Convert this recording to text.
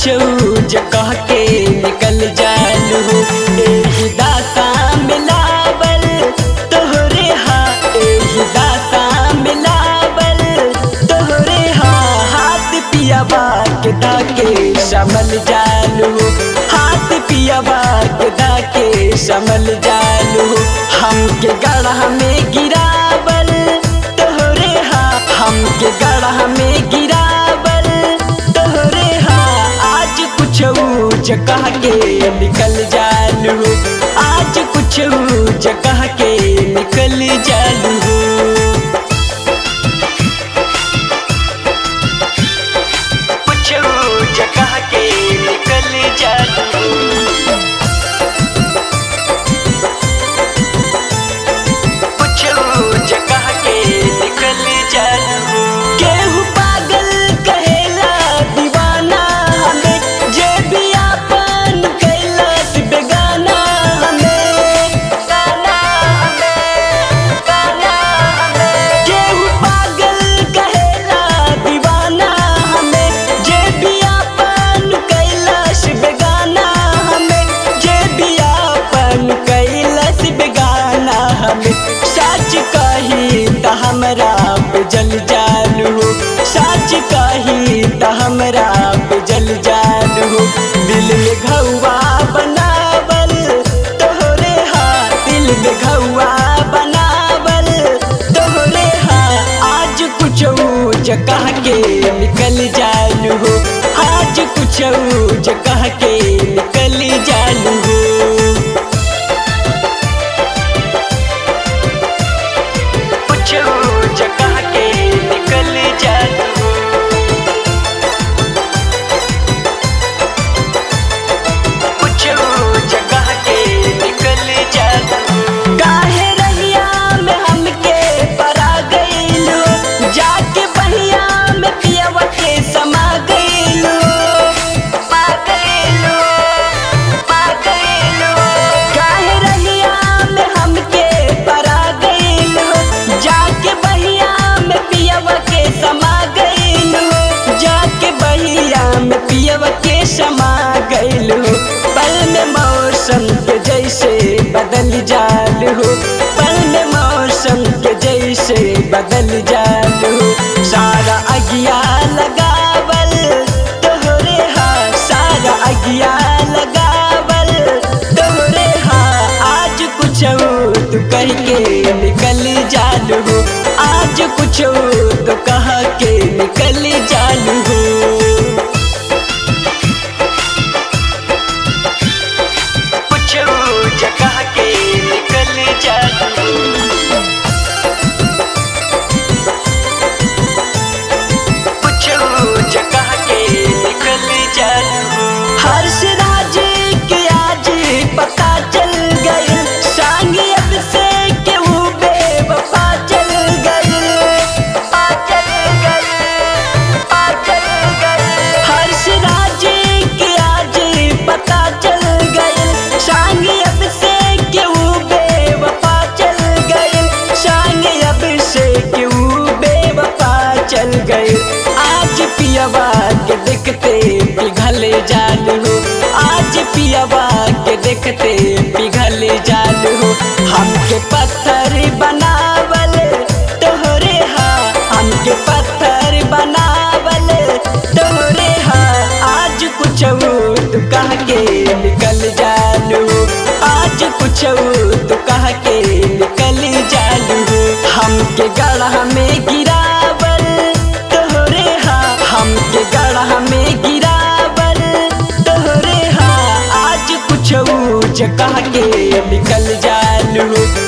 कुछ जगह के निकल जालू एही दासा मिलावल तोहरे हा एही दासा मिलावल तोहरे हा हाथ पियाबा के दाके समल जालू हाथ पियाबा के दाके समल जालू हमके गढ़ा में गिरावल तोहरे हा हमके गढ़ा में गिरावल तोहरे हा आज कुछ जगह के निकल जालू आज कुछ जगह के निकल जालू कुछ जगह के निकल जालू कुछ जगह के निकल जालू केहू पागल कहेला दीवाना हमें जे भी आपन कैलाश बेगाना हमें गाना हमें गाना हमें केहू पागल कहेला दीवाना हमें जे भी आपन कैलाश बेगाना हमें जे भी आपन कैलाश बेगाना हमें सच कही त हमरा पे जल जालू सच कही त हमरा पे जल जालू दिल में घौआ बनावल तोहरे हा दिल में घौआ बनावल तोहरे हा आज कुछ जगह के निकल जालू आज कुछ जगह के निकल जालू कुछ जगह के निकल जालू कुछ जगह के निकल जालू काहे रहिया में हमके परा गइलू जाके बहिया में पियवा के समा गइलू पा गइलू पा गइलू काहे रहिया में हमके परा गइलू जाके बहिया में पियवा के समा गइलू जाके बहिया में पियवा के समा गइलू पल में मौसम के जैसे बदल जालू पल में मौसम के जैसे बदल जालू सारा अगिया लगावल तोहरे हा सारा अगिया लगावल तोहरे हा आज कुछ तू कह के निकल जालू आज कुछ तो कह के निकल जालू कुछ जगह के निकल जालू कुछ जगह के निकल जालू हर्ष राज के आज पता चल गई सांगी अब से के वो बेवफा चल गई आ चल गई आ चल गई हर्ष राज के आज पता चल गई सांगी अब से के वो बेवफा चल गई सांगी अब से के वो बेवफा चल गई आज पियवा के देखते पिघल जालू आज पियवा के देखते पिघल जालू हमके पत्थर बनावल तोहरे हा हमके पत्थर बनावल तोहरे हा आज कुछ तू कह के निकल जालू आज कुछ तू कह के निकल जालू हमके गढ़ा में गिरावल तोहरे हा हमके गढ़ा में गिरावल तोहरे हा आज कुछ जगह के निकल जालू